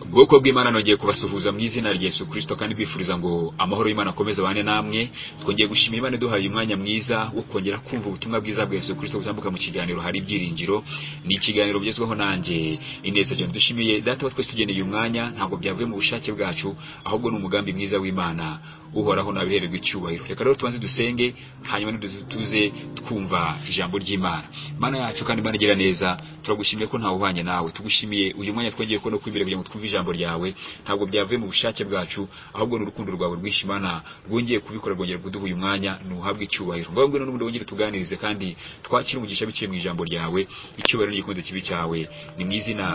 ubwoko bw'Imana nongeye kubasuhuza mu izina rya Yesu Kristo kandi bifuriza ngo amahoro y'Imana akomeze abane namwe twongeye gushimira Imana duhaye umwanya mwiza wo kongera kumva ubutumwa bwiza bwa Yesu Kristo butambuka mu kiganiro hari ibyiringiro ni ikiganiro bigezweho nanjye ineza cyane dushimiye data wa twese tugeneye umwanya ntabwo byavuye mu bushake bwacu ahubwo ni umugambi mwiza w'Imana uhoraho nabihererwa icyubahiro reka rero tubanze dusenge hanyuma tuze twumva ijambo ry'Imana Mana yacu kandi Imana igira neza turagushimiye ko ntawe uhwanye nawe tugushimiye uyu mwanya twongeye ko no kwimbere kugira ngo twumve ijambo ryawe ntabwo byavuye mu bushake bwacu ahubwo ni urukundo rwawe rwinshi Imana rwongeye kubikora rwongera kuduha uyu mwanya nuhabwe icyubahiro ngaho ngwino n'ubundi wongere tuganirize kandi twakire umugisha biciye mu ijambo ryawe icyubahiro n'igikunze kibi cyawe ni mu izina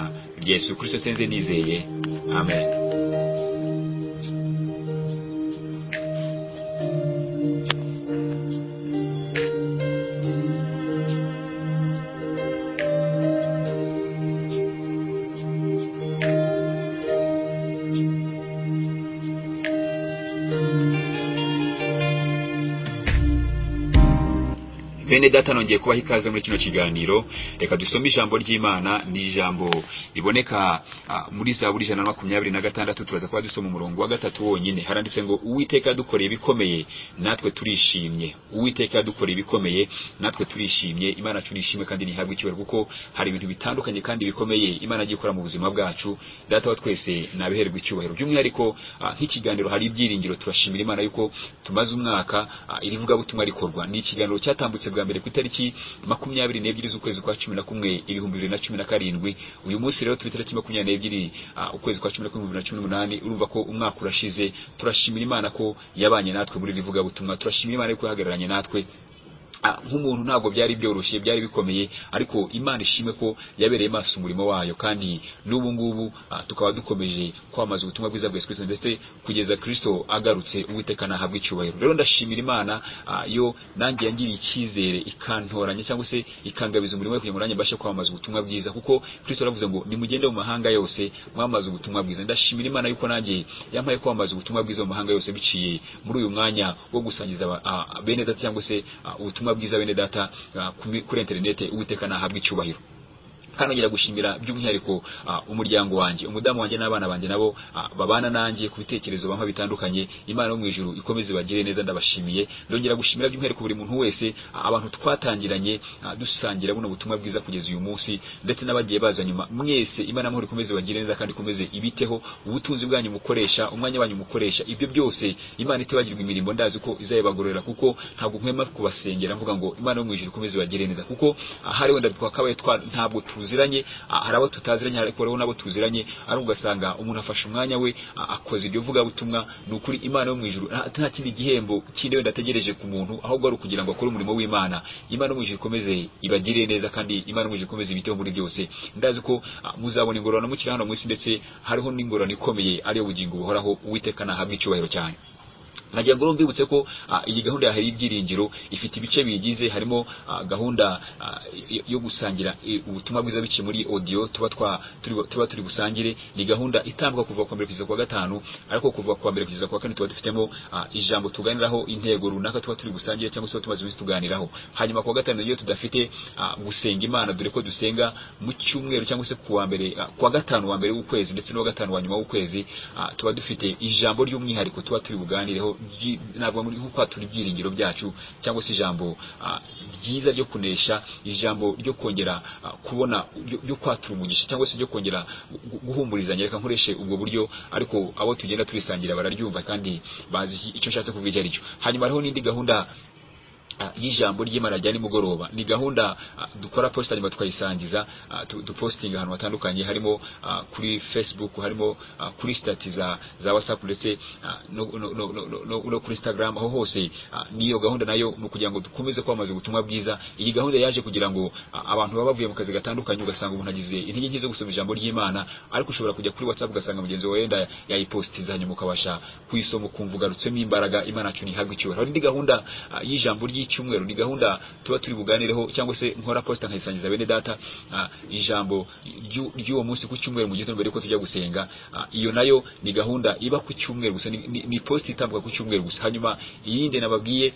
rya Yesu Kristo senze nizeye amen bene data nongeye kubaha ikaze muri kino kiganiro reka dusome ijambo ry'imana ni ijambo riboneka muri za buri ijana na makumyabiri na gatandatu turaza kuba dusoma umurongo wa gatatu wonyine haranditse ngo uwiteka yadukoreye ibikomeye natwe turishimye uwiteka yadukoreye ibikomeye natwe turishimye imana turishimye kandi ntihabwe icyubahiro kuko hari ibintu bitandukanye kandi bikomeye imana agiye ikora mu buzima bwacu data wa twese nabihererwa icyubahiro by'umwihariko nk'ikiganiro hari ibyiringiro turashimira imana yuko tumaze umwaka iri vugabutumwa rikorwa ni ikiganiro cyatambutse bwa mbere ku itariki makumyabiri n'ebyiri z'ukwezi kwa cumi na kumwe ibihumbi bibiri na cumi na karindwi uyu munsi rero turi itariki makumyabiri n'ebyiri ukwezi kwa cumi na kumwe bibiri na cumi n'umunani urumva ko umwaka urashize turashimira imana ko yabanye natwe muri iri vugabutumwa turashimira imana yuko yahagararanye natwe nk'umuntu ntabwo byari byoroshye byari bikomeye ariko imana ishimwe ko yabereye maso umurimo wayo kandi n'ubu ngubu tukaba dukomeje kwamamaza ubutumwa bwiza bwa Yesu Kristo ndetse kugeza Kristo agarutse uwiteka nahabwa icyubahiro rero ndashimira imana yo nanjye yangiriye icyizere ikantoranya cyangwa se ikangabiza umurimo we kugira ngo nanjye mbashe kwamamaza ubutumwa bwiza kuko Kristo yaravuze ngo nimugende mu mahanga yose mwamamaza ubutumwa bwiza ndashimira imana yuko nanjye yampaye kwamamaza ubutumwa bwiza mu mahanga yose biciye muri uyu mwanya wo gusangiza bene data cyangwa se ubutumwa bwiza bene data uh, kuri interinete uwiteka nahabwa icyubahiro kandi nongera gushimira by'umwihariko umuryango wanjye umudamu wanjye n'abana banjye nabo babana nanjye ku bitekerezo bamwe bitandukanye imana yo mu ijuru ikomeze bagire neza ndabashimiye ndongera gushimira by'umwihariko buri muntu wese abantu twatangiranye dusangira buno butumwa bwiza kugeza uyu munsi ndetse n'abagiye baza nyuma mwese imana amahoro ikomeze bagire neza kandi ikomeze ibiteho ubutunzi bwanyu mukoresha umwanya wanyu mukoresha ibyo byose imana itibagirwa imirimo ndazi ko izayibagororera kuko ntabwo nkwema kubasengera mvuga ngo imana yo mu ijuru ikomeze bagire neza kuko hari wenda twakabaye ntabwo tuziranye hari abo tutaziranye ariko rero nabo tuziranye ari ugasanga umuntu afashe umwanya we akoze ibyo vuga butumwa ni ukuri imana yo mu ijuru nta kindi gihembo kindi wenda ategereje ku muntu ahubwo ari ukugira ngo akore umurimo w'imana imana yo mu ijuru ikomeze ibagirire neza kandi imana yo mu ijuru ikomeze ibiteho muri byose ndazi ko muzabona ingororano mukiri hano mu isi ndetse hariho n'ingororano ikomeye ariyo bugingo buhoraho uwiteka nahabwa icyubahiro cyane nagira ngo mbibutse ko iyi gahunda ya hari ibyiringiro ifite ibice biyigize harimo gahunda yo gusangira ubutumwa bwiza biciye muri audio tuba tuba turi busangire ni gahunda itambwa kuva kwa mbere kugeza kwa gatanu ariko kuva kwa mbere kugeza kwa kane tuba dufitemo ijambo tuganiraho intego runaka tuba turi busangire cyangwa se tumaze iminsi tuganiraho hanyuma kwa gatanu iyo tudafite gusenga imana dore ko dusenga mu cyumweru cyangwa se kuwa mbere kwa gatanu wa mbere w'ukwezi ndetse n'uwa gatanu wa nyuma w'ukwezi tuba dufite ijambo ry'umwihariko tuba turi buganireho ntabwo muri nko kwatura ibyiringiro byacu cyangwa se ijambo ryiza ryo kunesha ijambo ryo kongera kubona ryo kwatura umugisha cyangwa se ryo kongera guhumurizanya reka nkoreshe ubwo buryo ariko abo tugenda turisangira bararyumva kandi bazi icyo nshatse kuvuga icyo ari cyo hanyuma hariho n'indi gahunda y'ijambo ry'imana rya nimugoroba ni gahunda dukora posta nyuma tukayisangiza dupostinga ahantu hatandukanye harimo kuri facebook harimo kuri stati za za whatsapp ndetse no kuri instagram aho hose niyo gahunda nayo ni ukugira ngo dukomeze kwamamaza ubutumwa bwiza iyi gahunda yaje kugira ngo abantu baba bavuye mu kazi gatandukanye ugasanga umuntu agize intege nke zo gusoma ijambo ry'imana ariko ushobora kujya kuri whatsapp ugasanga mugenzi wawe wenda yayipostinze hanyuma ukabasha kuyisoma ukumva ugarutsemo imbaraga imana yacu ntihabwe icyubahiro hari indi gahunda y'ijambo ry'i cyumweru ni gahunda tuba turi buganireho cyangwa se nkora posta nkayisangiza bene data ijambo ry'uwo munsi ku cyumweru mu gitondo mbere yuko tujya gusenga iyo nayo ni gahunda iba ku cyumweru gusa ni posta itambuka ku cyumweru gusa hanyuma iyindi nababwiye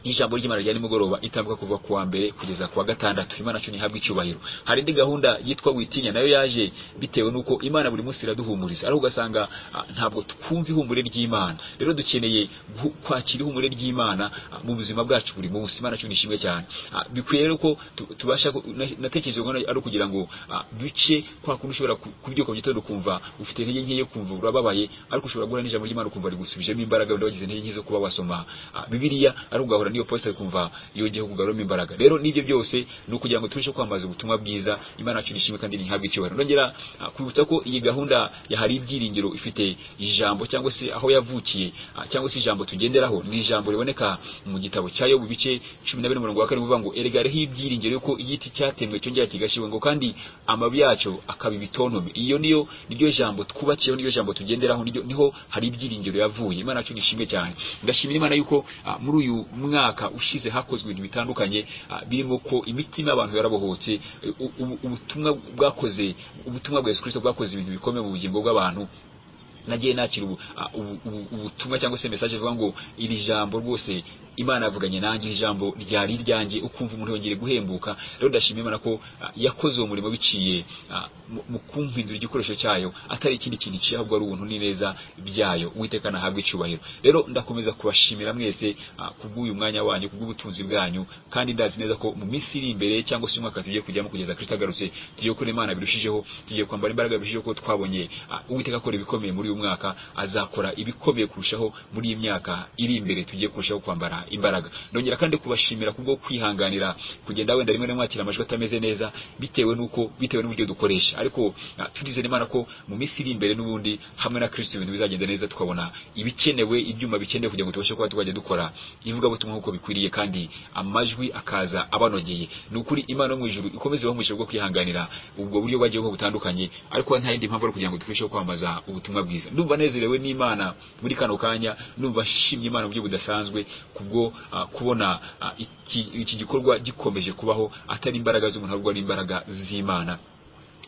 ijambo ry'imana rya nimugoroba itambuka kuva ku wa mbere kugeza ku wa gatandatu imana cyo ntihabwa icyubahiro hari indi gahunda yitwa witinya nayo yaje bitewe n'uko imana buri munsi iraduhumuriza ariko ugasanga ah, ntabwo twumva ihumure ry'imana rero dukeneye guhu- kwakira ihumure ry'imana ah, mu buzima bwacu buri munsi imana cyo nishimwe cyane Ah, bikwiye rero ko tu- tubasha ku- na- natekereje ngo ari ukugira ngo ah, duce kwa kundi ushobora ku- kubyuka mu gitondo kumva ufite intege nke yo kumva urababaye ariko ushobora guhura n'ijambo ry'imana ukumva rigusubijemo imbaraga wenda wagize intege nke zo kuba wasoma ah, bibiliya ari ugahura n'iyo posita ukumva yongeye kugaruramo imbaraga rero n'ibyo byose ni ukugira ngo tubashe kwamamaza ubutumwa bwiza imana yacu nishimwe kandi ntihabwe icyubahiro ndongera ah, kwibutsa ko iyi gahunda yahari ibyiringiro ifite ijambo cyangwa se aho yavukiye ah, cyangwa se ijambo tugenderaho ni ijambo riboneka mu gitabo cya yobu bice cumi na bine umurongo wa karindwi uvuga ngo erega hariho ibyiringiro yuko igiti cyatemwe cyongera kigashiwe ngo kandi amababi yacyo akaba ibitontome iyo niyo niryo jambo twubakiyeho niryo jambo tugenderaho niryo niho hari ibyiringiro yavuye imana yacu nishimwe cyane ndashimira imana yuko ah, muri uyu mwaka ushize hakozwe ibintu bitandukanye ah, birimo ko imitima y'abantu yarabohotse eh, u- u- ubutumwa bwakoze ubutumwa bwa yesu kirisito bwakoze ibintu bikomeye mu bugingo bw'abantu nagiye nakira ubu- a- ubu- ubu- ubutumwa cyangwa se message ivuga ngo iri jambo rwose imana yavuganye nanjye iri jambo ryari iryanjye ukumva umuntu yongeye guhembuka rero ndashimira imana ko a, yakoze uwo murimo biciye a, mu- mu kumpindura igikoresho cyayo atari ikindi kintu kiye ahubwo ari ubuntu n'ineza byayo uwiteka nahabwa icyubahiro rero ndakomeza kubashimira mwese a, kubw'uyu mwanya wanyu kubw'ubutunzi bwanyu kandi ndazi neza ko mu minsi iri imbere cyangwa se umwaka tugiye kujyamo kugeza kristo agarutse tugiye gukora imana birushijeho tugiye kwambara imbaraga birushijeho ko twabonye ah, uwiteka akora ibikomeye muri uyu mwaka azakora ibikomeye kurushaho muri iyi myaka iri imbere tugiye kurushaho kwambara imbaraga ndongera kandi kubashimira kubwo kwihanganira kugenda wenda rimwe na rimwe wakira amajwi atameze neza bitewe nuko bitewe n'uburyo dukoresha ariko ah, turizera imana ko mu minsi iri imbere n'ubundi hamwe na kristo ibintu bizagenda neza tukabona ibikenewe ibyuma bikenewe kugira ngo tubashe kuba twajya dukora ivugabutumwa nk'uko bikwiriye kandi amajwi akaza abanogeye ni ukuri imana yo mu ijuru ikomeze ibahe umugisha bwo kwihanganira ubwo buryo bagiyeho butandukanye ariko nta yindi mpamvu ari kugira ngo turusheho kwamamaza ubutumwa bwiza ndumva nezerewe n'imana muri kano kanya ndumva nshimye imana mu buryo budasanzwe kubwo ah, kubona ah, iki, iki gikorwa gikomeje kubaho atari imbaraga z'umuntu ahubwo ari imbaraga z'imana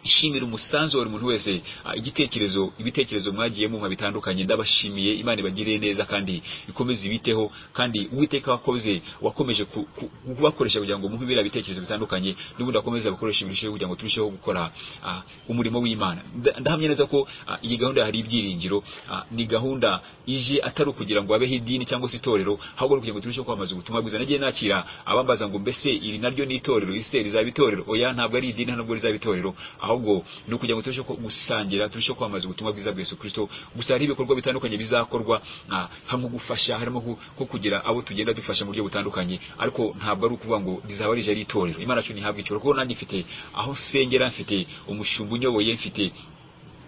ishimira umusanzu wa buri muntu wese ah, igitekerezo ibitekerezo mwagiye mumpa bitandukanye ndabashimiye imana ibagiriye neza kandi ikomeze ibiteho kandi uwiteka wakoze wakomeje ku- ku- kubakoresha kugira ngo muhe biriya bitekerezo bitandukanye n'ubundi akomeze abakoresha birusheho kugira ngo turusheho gukora ah, umurimo w'imana Nda- ndahamya neza ko ah, iyi gahunda hari ibyiringiro ah, ni gahunda ije atari ukugira ngo habeho idini cyangwa se itorero ahubwo ni kugira ngo turusheho kwamamaza ubutumwa bwiza nagiye nakira abambaza ngo mbese iri naryo ni itorero iri se rizaba itorero oya ntabwo ari idini ntabwo rizaba itorero ahubwo ni ukugira ngo turusheho gusangira turusheho kwamamaza ubutumwa bwiza bwa Yesu Kristo gusa hari ibikorwa bitandukanye bizakorwa ah, hamwe gufasha harimo nko- nko kugira abo tugenda dufasha mu buryo butandukanye ariko ntabwo ari ukuvuga ngo rizaba rije ari itorero imana cyo ntihabwa icyoro kuko nanjye mfite aho nsengera mfite umushumba unyoboye mfite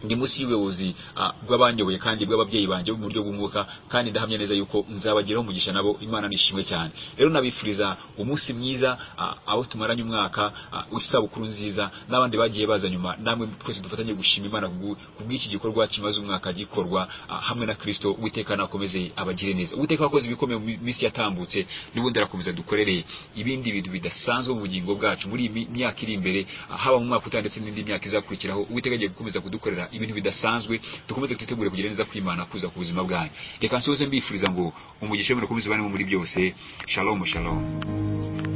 ndi munsi y'ubuyobozi ah, bw'abanyoboye kandi bw'ababyeyi banjye bo mu buryo bw'umwuka kandi ndahamya neza yuko nzabagiraho umugisha nabo imana nishimwe cyane rero nabifuriza umunsi mwiza ah, abo tumaranye umwaka ah, isabukuru nziza n'abandi bagiye baza nyuma namwe twese dufatanye gushima imana kubw- kubw'iki gikorwa kimaze umwaka gikorwa ah, hamwe na kristo uwiteka nakomeze abagire neza uwiteka wakoze ibikomeye mu minsi yatambutse n'ubundi arakomeza dukorere ibindi bintu bidasanzwe mu bugingo bwacu muri iyi mi- myaka iri imbere ah, haba mu mwaka utaha ndetse n'indi myaka izakurikiraho uwiteka agiye gukomeza kudukorera ibintu bidasanzwe dukomeze twitegure kugira neza kwimana kuza ku buzima bwanyu reka nsoze mbifuriza ngo umugisha w'imana ukomeze ubane muri byose shalom shalom